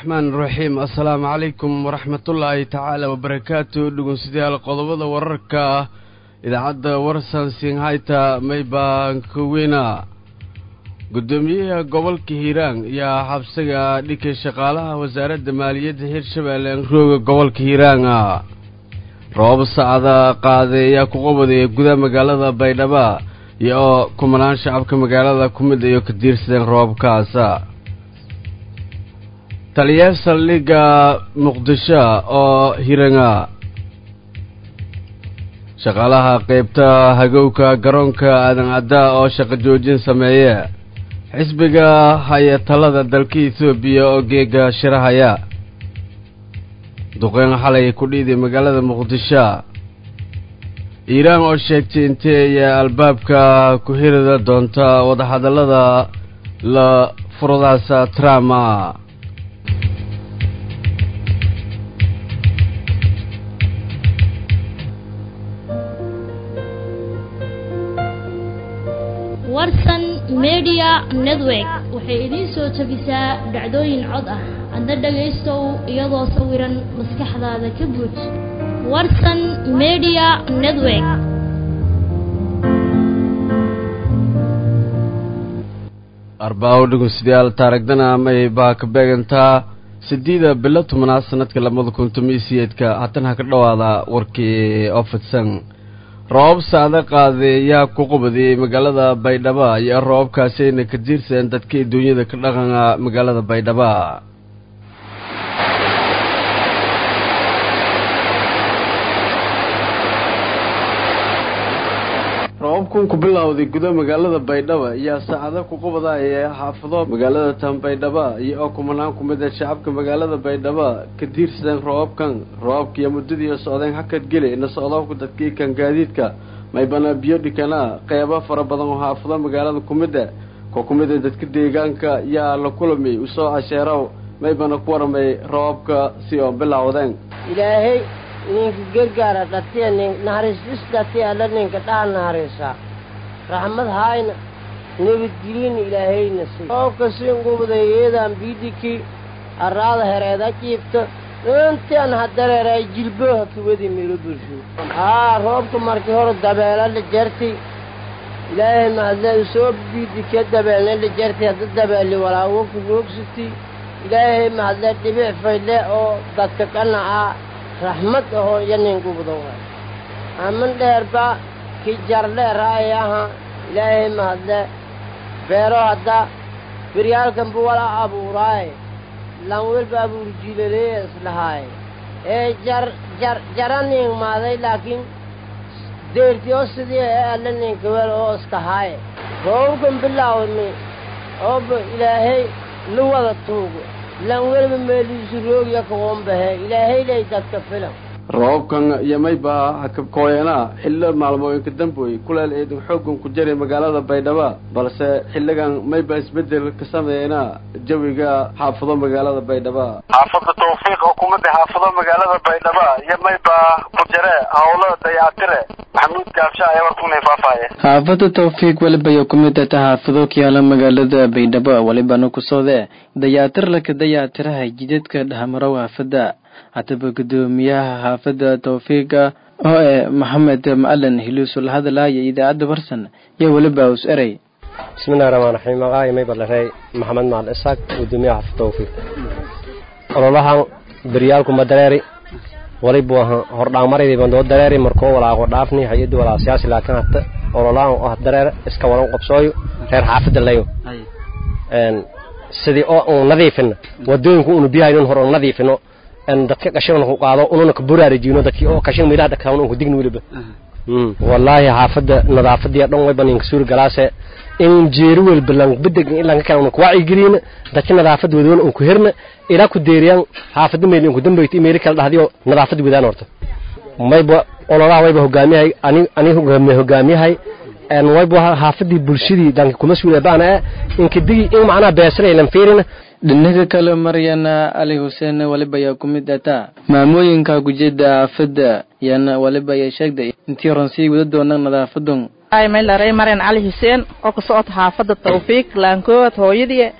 raxmaan raxiim assalaamu calaykum waraxmatullaahi tacaala wabarakaatu dhegeystayaal qodobada wararka idaacadda warsan singhayta maybankaweyna guddoomiyaha gobolka hiiraan ayaa xabsiga dhikay shaqaalaha wasaaradda maaliyadda hirshabeelle rooga gobolka hiiraana roobab sacda qaaday ayaa ku qabadaya gudaha magaalada baydhaba iyo kumanaan shacabka magaalada ku mid ayo ka diirsadeen roobabkaasa taliyaha saldhigga muqdisho oo hiranga shaqaalaha qeybta hagowka garoonka aadan cadda oo shaqo joojin sameeye xisbiga haya talada dalka etoobiya oo geega shirahaya duqeyn xalay ku dhiiday magaalada muqdisho iiraan oo sheegtay intee ayaa albaabka ku hirida doonta wadahadallada la furadaasa trump warsan media network waxay idiin soo jebisaa dhacdooyin cod ah adna dhagaystow iyadoo sawiran maskaxdaada ka buuj warsan media network arbaawo dhegeystayaal taarigdana amay baa ka beegantaa sideeda bilo tobanaad sanadka labada kun tomiyo siyeedka haatan ha ka dhowaada warkii oo fidsan roobab saada qaaday ayaa ku qabadiyey magaalada baydhaba iyo roobabkaasayna ka diirsadeen dadkii duunyada ka dhaqana magaalada baydhaba roobabkan ku bilowday guda magaalada baydhaba ayaa saacado ku qabadaya xaafado magaalada tan baydhaba iyo oo kumanaan ku mid a shacabka magaalada baydhaba ka diirsadeen roobabkan roobabkiiyo muddadii socdeen hakad geli na socdoobka dadkii kan gaadiidka maybana biyo dhikana qeybo fara badan oo xaafado magaalada ku mid a ko ku mid a dadka deegaanka yaa la kulamay usoo casheerow maybana ku waramay roobabka si oo bilowdeen ilaahay ninka gargaara dhatiya nin naxariistis dhatiya alla ninka dhaha naxariisa raxmad haayna nabadgelin ilaahayna si roobka sin gubdayeedan biidiki arraada hereeda jiifta intaan hadareeray jilboha kiwadi miro bulsho haa roobka markii hore dabeela la jarti ilaahay mahadle soo biidike dabeelna la jarti hadda dabeeli walaawo kuwoogsati ilaahay mahadle dhibic fayle oo dadka qanaca raxmad ahoo iyo nin gubdo waay aman dheerba ki jardheeraay aha ilaahay mahadle beero hadda beryaalkanba wala abuuraay lan welba abuur jiilalee islahaay ee jar jar jara nin maaday laakiin deertiyo sidii ee alla ninka wel oo iska haay roobkan bilaawmi ooba ilaahay la wada tuugo lan welba meeliisu roogya kawoonbahe ilaahaylay dadka filan roobabkan iyo mayba hakabkooyana xillo maalmooyinka damboy kuleel eedan xooggan ku jaray magaalada baydhaba balse xilligan mayba isbedel ka sameeyna jawiga xaafado magaalada baydhaba xaafada tawfiiq oo kumida xaafado magaalada baydhaba iyo mayba ku jare howlo dayactire maxamuud gaabsha ayaa warkunay faafaaye xaafada tawfiiq welibayo kumid ata xaafado kiyaala magaalada baydhabo welibana kusode dayaatir laka dayaatiraha jidadka dhahmarow xaafada haddaba guddoomiyaha xaafadda tawfiiqa oo eh maxamed macalin hiluusul hadalaya idaacadda warsan iyo weliba us erey bismillahi raxmaan raxiim magacay may badlarey maxamed macalin isaaq guddoomiyaha xaafadda tawfiiq ololahan beryaalku ma dareeri walibu ahan hordhaanmaraydi bandoo dareeri markoo walaaqo dhaafni hay-addi walaa siyaasi laakiin hata ololahan oo dareer iska wadan qabsooyo reer xaafadda layo sidii oo unu nadiifino wadooyinku unu biyahayn hor unu nadiifino dadka qashin ku qaado ununa ka buraarajino dadkii oo qashin meelaha dhaqaan uu digni waliba wallahi xaafada nadaafadii dhan way banin suur galaase in jeeri wel balan bidag in lan kala ku wacyi gelin dadka nadaafad wadana uu ku hirna ila ku deeriyan xaafada meel ku dambeeyay meel kala dhahdiyo nadaafad wadaan horta mayba ololaha wayba hogaamiyahay ani ani hogaamiyahay en wayba xaafadii bulshadii dhanka kuma suulay baana in kadigi in macnaha beesray lan fiirina dhinaga kale maryana ali xuseen waliba ayaa ku mid ataa maamooyinka gujida aafada yana waliba ayaa sheegday intii horan sii wada doona nadaafadan ay may laray mareen cali xuseen oo ka socota xaafada tawfiiq laankood hooyadii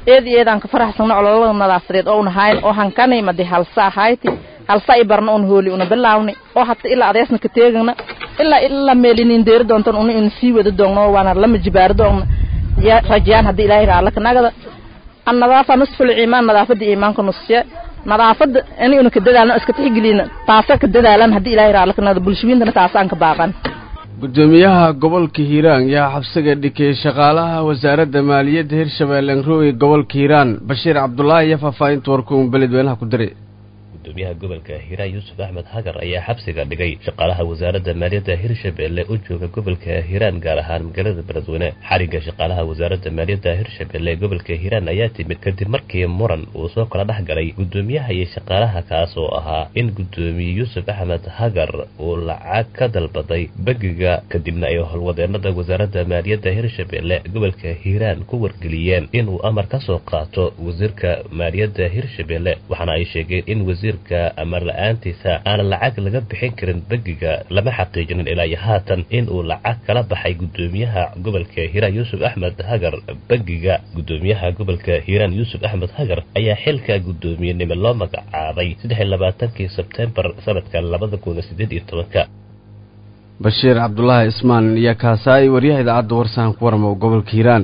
eed eedaan ka faraxsano ololada nadaafadeed oo nahayn oo hankanay madi halsa ahayti halsa i barna un hooli una bilaawni oo hata ilaa adeesna ka teegana ilaa ilaa meelinin deeri doontan una ina sii wada doogno waana lama jibaari doogna ya rajayaan haddii ilaahay raala ka nagada an nadaafa nusful iimaan nadaafada iimaanka nusya nadaafada in ina ka dadaalno iska tixgelina taasa ka dadaalan haddii ilaahay raala ka nagada bulshooyintana taasaan ka baaqan gudoomiyaha gobolka hiiraan yaa xabsiga dhikay shaqaalaha wasaaradda maaliyadda hirshabeelle nrowi gobolka hiiraan bashiir cabdulaahi iyo faahfaahinta warkuun beledweynaha ku diray gudoomiyaha gobolka hiiraan yuusuf axmed hagar ayaa xabsiga dhigay shaqaalaha wasaaradda maaliyadda hirshabeelle u jooga gobolka hiiraan gaar ahaan magaalada beledweyne xarigga shaqaalaha wasaaradda maaliyadda hirshabeelle ee gobolka hiiraan ayaa timid kadib markii muran uu soo kala dhex galay gudoomiyaha iyo shaqaalaha kaas oo ahaa in gudoomiye yuusuf axmed hagar uu lacag ka dalbaday bangiga kadibna ay howlwadeenada wasaaradda maaliyadda hirshabeelle gobolka hiiraan ku wargeliyeen inuu amar ka soo qaato wasiirka maaliyadda hirshabeelle waxaana ay sheegeen in wasiir amar la-aantiisa aanan lacag laga bixin karin bangiga lama xaqiijinin ilaa iyo haatan in uu lacag kala baxay gudoomiyaha gobolka hiiraan yuusuf axmed hagar bangiga gudoomiyaha gobolka hiiraan yuusuf axmed hagar ayaa xilka guddoomiyenimo loo magacaabay saddex iyo labaatankii sebtembar sanadka labada kun sideed iyo tobanka bashiir cabdulaahi ismaan iyo kaasaay waryaha idaacadda warsahan ku waramo gobolka hiiraan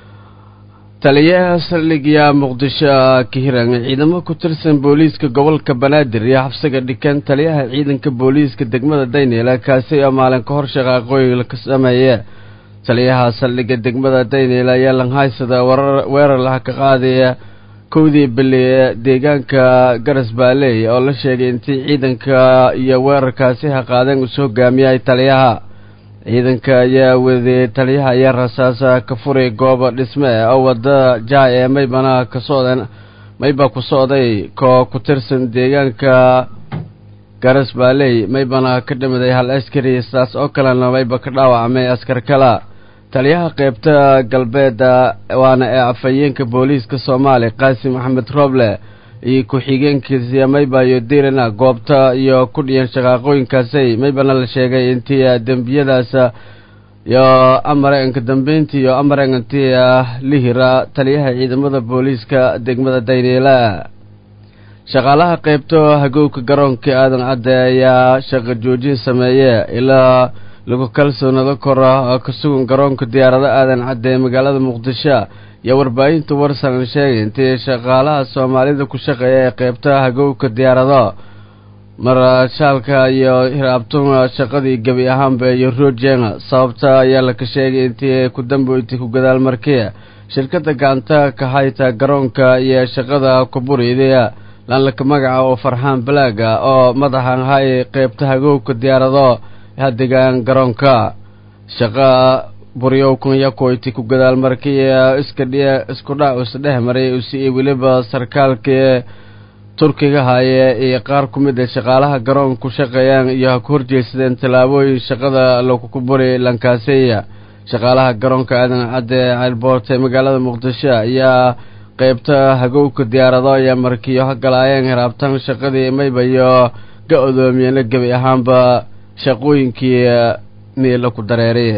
taliyaha saldhigya muqdisho ka hiran ciidamo ku tirsan booliiska gobolka banaadir iyo xabsiga dhikan taliyaha ciidanka booliiska degmada dayneela kaasi oo maalin ka hor shaqaaqooyin ka sameeye taliyaha saldhigga degmada dayneela ayaa langhaysada weerar laha ka qaadaya kowdii bili ee deegaanka garas baaley oo la sheegay intii ciidanka iyo weerarkaasi ha qaadeen usoo hogaamiyay taliyaha ciidanka ayaa waday taliyaha ayaa rasaasa ka furay gooba dhisme oo wadda jaay ee maybana ka socdeen mayba ku socday koo ku tirsan deegaanka garas baaley maybana ka dhimiday hal askari sidaas oo kalena mayba ka dhaawacmay askar kala taliyaha qeybta galbeeda waana ee afhayeenka booliiska soomaaliya qaasim axmed rooble iyo ku-xigeenkiisa mayba iyo dirana goobta iyo ku dhiyan shaqaaqooyinkaasay maybana la sheegay intii dembiyadaas iyo amarenka dambeyntii iyo amarenkantii lihira taliyaha ciidamada booliiska degmada dayneela shaqaalaha qeybta hagowka garoonka aadan cadde ayaa shaqo joojin sameeye ilaa lagu kalsoonado kora oo ka sugan garoonka diyaarado aadan cadde ee magaalada muqdisho iyo warbaahinta warsalan sheegay intii shaqaalaha soomaalida ku shaqeeya ee qeybta hagowka diyaarado marashaalka iyo hiraabtuma shaqadii gebi ahaanba iyo rojenga sababta ayaa laka sheegay intii ku dambeyti ku gadaal markii shirkadda gacanta ka hayta garoonka iyo shaqada kuburiidaya laanlaka magaca oo farxaan balaaga oo madaxan hay qeybta hagowka diyaarado hadegaan garoonka shaqa buryowkan yakoyti ku gadaal markii iska dhiya isku dhac isdhex maray usi weliba sarkaalkii turkiga haye iyo qaar ku mid a shaqaalaha garoon ku shaqeeyaan iyo ha ku horjeedsadeen tallaabooyin shaqada lagu buri lankaaseya shaqaalaha garoonka aadan cadde ceelboort ee magaalada muqdisho ayaa qeybta hagowka diyaarado ayaa markiyo hagalaayeen hiraabtan shaqadii maybayo ga odoomiyena gebi ahaanba shaqooyinkii niila ku dareeray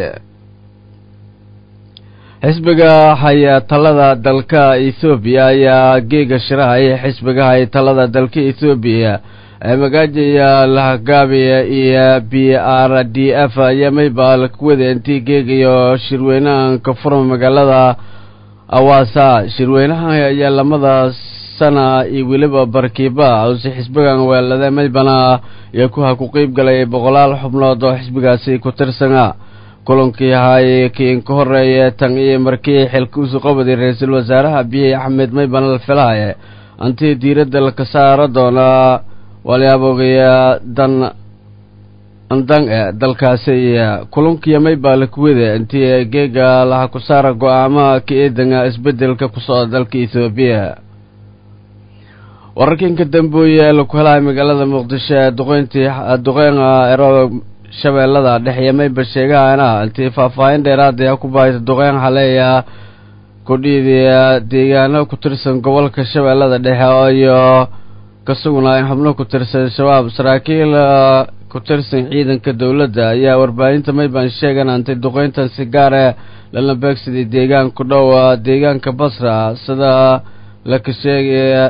xisbiga haya talada dalka ethoobiya ayaa geega shirahaya xisbiga haya talada dalka ethoobiya ee magaajaya lahagaabiya iyo b r d f ayaa mayba lakuwada intii geegayo shirweynahan ka furma magaalada awaasa shirweynahan ayaa lamada sana iyo weliba barkiiba use xisbigan weelada maybana iyo kuha ku qeyb galay boqolaal xubnood oo xisbigaasi ku tirsana kulankii ahaay kiin ka horeeye tan iyo markii xilkuusu qabaday ra-iisul wasaaraha biyi axmed maybana la filahaye antii diiradda laka saaro doona walyaabogaya dan andan e dalkaasi kulankiiyo mayba lakuwada intii geega laha ku saara go-aamaha ka eedanga isbedelka ku socda dalka ethoobiya wararkinka dambeoye ee laku helahay magaalada muqdisho ee duqeyntii duqeyn ero shabeellada dhexe mayba sheegahana intii faahfaahin dheeraada ku bahaysa duqeyn haleeya kudhiidiya deegaano ku tirsan gobolka shabeellada dhexe iyo ka sugnaayeen xubno ku tirsan shabaab saraakiil ku tirsan ciidanka dowladda ayaa warbaahinta mayban sheegan antay duqeyntan si gaare lana beegsaday deegaan ku dhow deegaanka basra sida laka sheegaya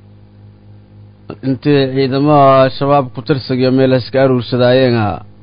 intii ciidamada shabaab ku tirsanyo meel iska aruursadaayeenga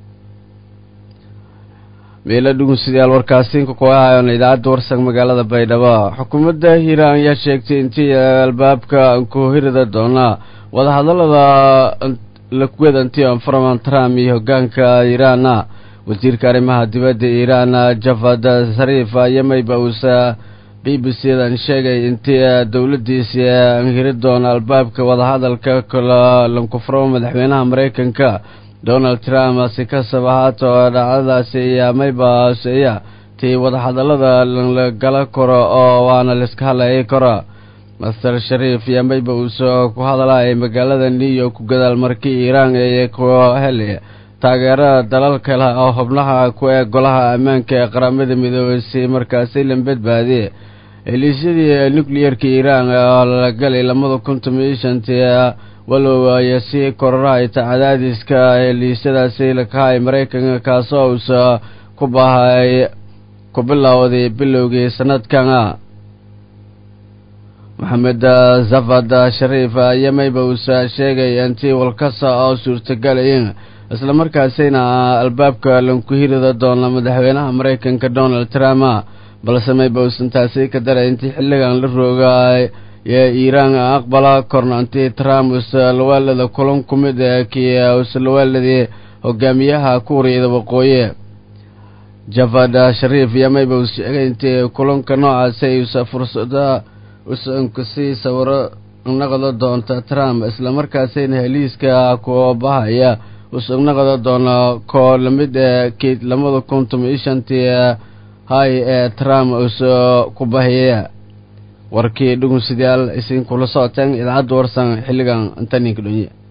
meelo dhugunsidayaal warkaasiinka kuahayon idaacadda warsag magaalada baydhabo xukuumadda hiiraan ayaa sheegtay intii albaabka ku hirida doona wadahadalada lakuwedantii anfaraman trump iyo hogaanka iiraana wasiirka arrimaha dibadda iiraan javad sariif yamayba uusa b b c dan sheegay intii dowladdiisi hiri doona albaabka wadahadalka kala lankufro madaxweynaha maraykanka donald trump si kasaba haato dhacdadaasi ayaa mayba hooseeya tii wadahadalada lagala karo oo waana laiska hadlayay karo master shariif iyo mayba uusoo ku hadlayay magaalada new york ku gadaal markii iiraan ee ku heli taageerada dalal kale oo xubnaha ku ee golaha ammaanka ee qaramada midoobay si markaasi la badbaadiye heliisyadii nuclearka iiraan oo la galay lamada kun tomiyo shantii walow ay sii kororahayta cadaadiska heliisyadaasi lakahay maraykanka kaasoo uusa ku bahay ku bilowday bilowgii sanadkan maxamed zafad shariif yamayba uusa sheegay intii walkasa oo suurtagalayin islamarkaasina albaabka lanku hirida doona madaxweynaha maraykanka donald trump balse mayba uusan taasi ka daray intii xilligan la rooga ee iiraan aqbala korna intii trump usalawaalada kulan ku mid kii usalawaaladii hogaamiyaha kuuriyada waqooyi javad shariif yamayba uu sheegay intii kulanka noocaasi usa fursada usankasii sawiro naqdo doonta trump islamarkaasina heliiska ku bahaya usugnaqda doona koo lamid ee kii lamada kun tomiyo shantii hay ee trump uso ku bahiyaya warkii dhugunsidayaal isinkula socoteen idaacadda warsan xilligan intaninka dhonye